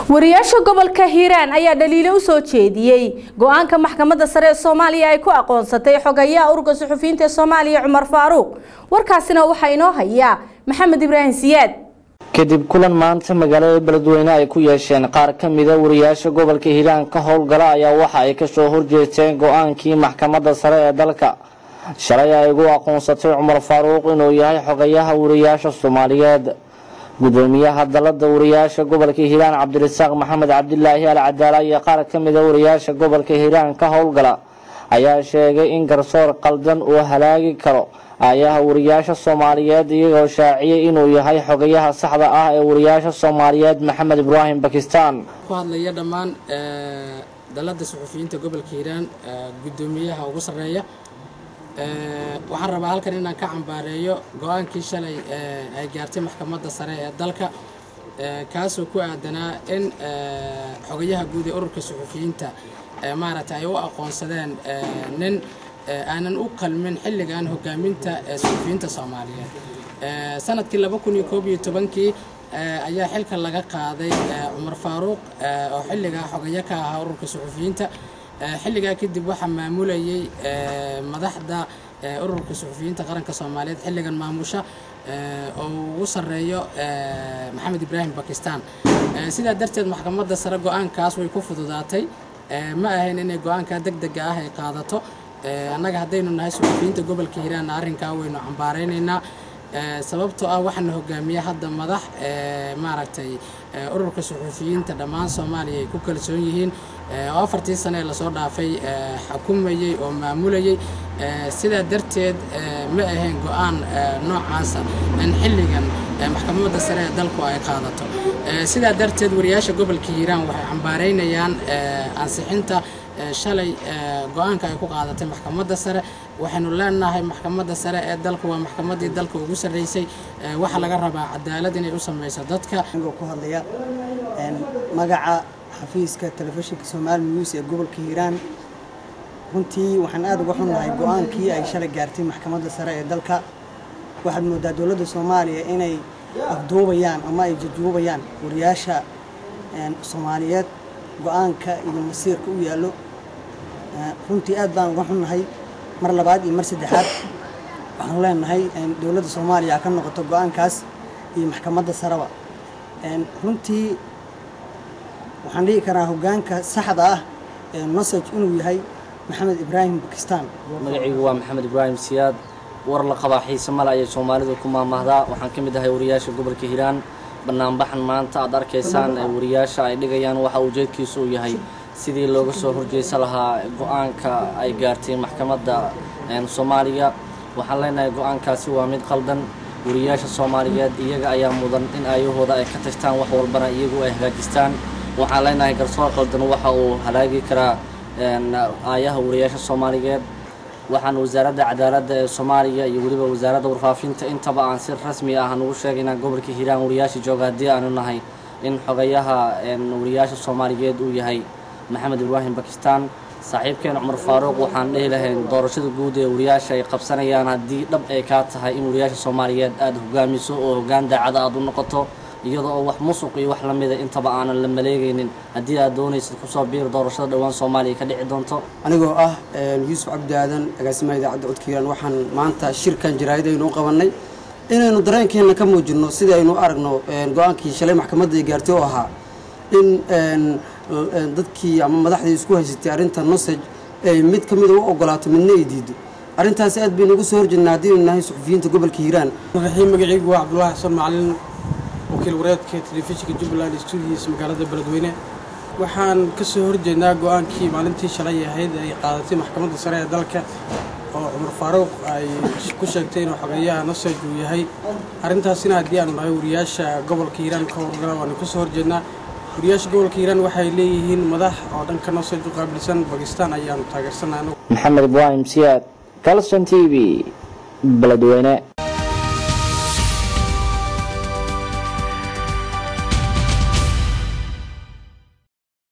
wariyaasha gobolka hiiraan ayaa dhaliilo u soo jeediyey go-aanka maxkamadda sare ee soomaaliya ay ku aqoonsatay xogayaha ururka suxufiyiinta ee soomaaliya cumar faaruuq warkaasina waxaa inoo hayaa maxamed ibraahim siyaad kadib kulan maanta magaalada beledweyne ay ku yeesheen qaar ka mida wariyaasha gobolka hiiraan ka howlgala ayaa waxa ay kasoo horjeesteen go-aankii maxkamadda sare ee dalka shalay ay ugu aqoonsatay cumar faaruuq inuu yahay xogayaha wariyaasha soomaaliyeed gudoomiyaha dalada wariyaasha gobolka hiiraan cabdirasaaq maxamed cabdilaahi al cadaala iyo qaar ka mida wariyaasha gobolka hiiraan ka howlgala ayaa sheegay in garsoor qaldan uu halaagi karo aayaha wariyaasha soomaaliyeed iyagoo shaaciyay inuu yahay xogayaha saxda ah ee wariyaasha soomaaliyeed maxamed ibraahim bakistan ku hadlaya dhammaan dalada suxufiyiinta gobolka hiiraan gudoomiyaha ugu sarreeya waxaan rabaa halkan inaan ka cambaareeyo go-aankii shalay ay gaartay maxkamadda sare ee dalka kaasoo ku aadanaa in xogayaha guud ee ururka suxufiyiinta maaragtay ay u aqoonsadeen nin aanan u qalmin xilligan hogaaminta suxufiyiinta soomaaliyeed sanadkii laba kun iyo koob iyo tobankii ayaa xilka laga qaaday cumar faaruuq oo xilligaa xogayo ka ahaa ururka suxufiyiinta xilligaa kadib waxaa maamulayay madaxda ururka suxufiyiinta qaranka soomaaliyeed xilligan maamusha oo ugu sarreeyo maxamed ibraahim bakistan sidaa darteed maxkamadda sare go-aankaas way ku fududaatay ma ahayn inay go-aankaa deg dega ah ay qaadato annaga haddaynu nahay suxufiyiinta gobolka hiiraanna arrinkaa waynu cambaaraynaynaa sababtoo ah waxaana hogaamiya hadda madax maaragtay ururka suxufiyiinta dhammaan soomaaliya ay ku kalsoon yihiin oo afartii sane ee lasoo dhaafay xukumayey oo maamulayey sidaa darteed ma ahayn go-aan noocaasa in xilligan maxkamadda sare ee dalku ay qaadato sidaa darteed wariyaasha gobolka hiiraan waxay cambaaraynayaan ansixinta shalay go-aanka ay ku qaadatay maxkamadda sare waxaynu leenahay maxkamadda sare ee dalka waa maxkamaddii dalka ugu sarreysay waxaa laga rabaa cadaalad inay u samayso dadka anigoo ku hadlaya magaca xafiiska telefishinka soomaali news ee gobolka hiiraan runtii waxaan aada uga xunnahay go-aankii ay shalay gaartay maxkamadda sare ee dalka waxaad moodaa dowladda soomaaliya inay afduubayaan ama ay jajuubayaan wariyaasha soomaaliyeed go-aanka iyo masiirka u yaallo runtii aad baan uga xunnahay mar labaad iyo mar saddexaad waxaanu leenahay dowladda soomaaliya ka noqoto go-aankaas iyo maxkamadda sareba runtii waxaan dhihi karaa hogaanka saxda ah ee nosage inuu yahay maxamed ibraahim bakistan magacaygu waa maxamed ibraahim siyaad war la qabaa xiise male ayay soomaalidu ku maamahdaa waxaan ka mid ahay wariyaasha gobolka hiiraan banaanbaxan maanta aad arkaysaan ee wariyaasha ay dhigayaan waxa ujeedkiisu uu yahay sidii looga soo horjeysan lahaa go-aanka ay gaartay maxkamadda soomaaliya waxaan leenahay go-aankaasi waa mid qaldan wariyaasha soomaaliyeed iyaga ayaa mudan in aayahooda ay ka tashtaan wax walbana iyagu ay hagaajistaan waxaan leenahay garsoor qaldan waxa uu halaagi karaa aayaha wariyaasha soomaaliyeed waxaan wasaaradda cadaaladda ee soomaaliya iyo weliba wasaaradda warfaafinta intaba aan si rasmi ah nugu sheegaynaa gobolka hiiraan wariyaasha jooga haddii aanu nahay in xogayaha wariyaasha soomaaliyeed uu yahay maxamed ibraahim bakistan saaxiibkeen cumar faaruuq waxaan dhihi lahayn doorashada guud ee wariyaasha ay qabsanayaan haddii dhab ay kaa tahay in wariyaasha soomaaliyeed aada hogaamiso oo hoggaan daacada aada u noqoto iyada oo wax musuq iyo wax lamida intaba aanan la maleegaynin haddii aad doonaysid kusoo biir doorashada dhowaan soomaaliya ka dhici doonto anigoo ah yuusuf cabdi aadan agaasimaha idaacadda codka hiiraan waxaan maanta shirkan jaraa'idaynu u qabannay inaynu dareenkeenna ka muujinno sidii aynu u aragno go-aankii shalay maxkamadda ay gaartay oo ahaa in dadkii ama madaxdii isku haysatay arrinta nosage ay mid ka mida u ogolaato midna ay diido arrintaasi aad baynu uga soo horjeednaa haddiinu nahay suxufiyiinta gobolka hiiraan raxiim magacaygu waa cabdulaahi xasan macalin wakiil wareedka telefishinka jubbaland stuudios magaalada beledweyne waxaan ka soo horjeednaa go-aankii maalintii shalay ahayd ay qaadatay maxkamadda sare ee dalka oo cumar faaruuq ay ku sheegtay inuu xogeeyaha nosage uu yahay arrintaasina haddii aanu nahay wariyaasha gobolka hiiraan ka howlgala waanu ka soo horjeednaa wariyaasha gobolka hiiraan waxay leeyihiin madax oo dhanka nosage u qaabilsan bakistan ayaanu taageersanaa maxamed ibraahim siyaad calson t v beledweyne